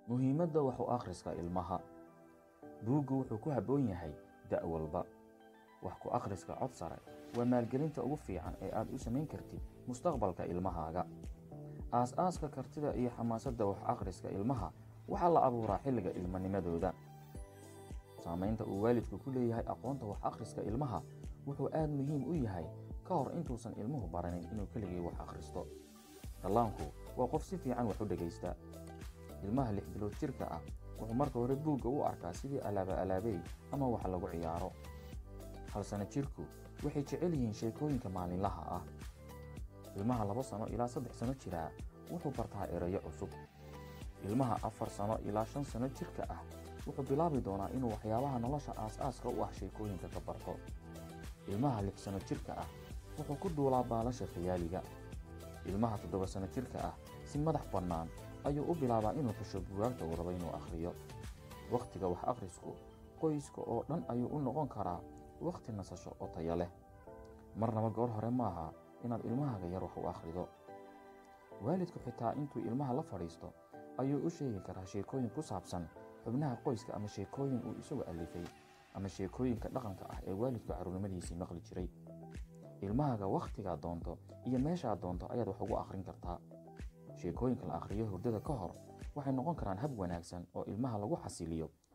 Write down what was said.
muhiimadda wax u akhriska ilmaha buuggu wuxuu ku habboon yahay da' walba wax ku akhriska cod sare waa maalgelinta ugu fiican ee aad u samayn kartid mustaqbalka ilmahaaga aas-aaska kartida iyo xamaasadda wax akhriska ilmaha waxaa la abuuraa xilliga ilmanimadooda saamaynta uu waalidku ku leeyahay aqoonta wax akhriska ilmaha wuxuu aad muhiim u yahay ka hor intuusan ilmuhu baranin inuu keligii wax akhristo dhallaanku waa qof si fiican wax u dhegaysta ilmaha lix bilood jirka ah wuxuu marka hore buugga u arkaa sidii alaaba alaabey ama wax lagu ciyaaro hal sano jirku waxay jecel yihiin sheekooyinka maalinlaha ah ilmaha laba sano ilaa saddex sano jiraa wuxuu bartaa erayo cusub ilmaha afar sano ilaa shan sano jirka ah wuxuu bilaabi doonaa inuu waxyaabaha nolosha aas-aaska u ah sheekooyinka ka barto ilmaha lix sano jirka ah wuxuu ku duulaa baalasha khiyaaliga ilmaha toddoba sano jirka ah si madax bannaan ayuu u bilaabaa inuu xusho bugaagta uu rabo inuu akhriyo wakhtiga wax akhrisku qoyska oo dhan ayuu u noqon karaa wakhti nasasho oo taya leh marnaba goor hore maaha inaad ilmahaaga yar wax u akhrido waalidku xitaa intuu ilmaha la fadhiisto ayuu u sheegi karaa sheekooyin ku saabsan xubnaha qoyska ama sheekooyin uu isagu alifay ama sheekooyinka dhaqanka ah ee waalidku carruurnimadiisii maqli jiray ilmahaaga wakhtigaa doonto iyo meeshaa doonto ayaad wax ugu akhrin kartaa sheekooyinka la akhriyo hurdada ka hor waxay noqon karaan hab wanaagsan oo ilmaha lagu xasiliyo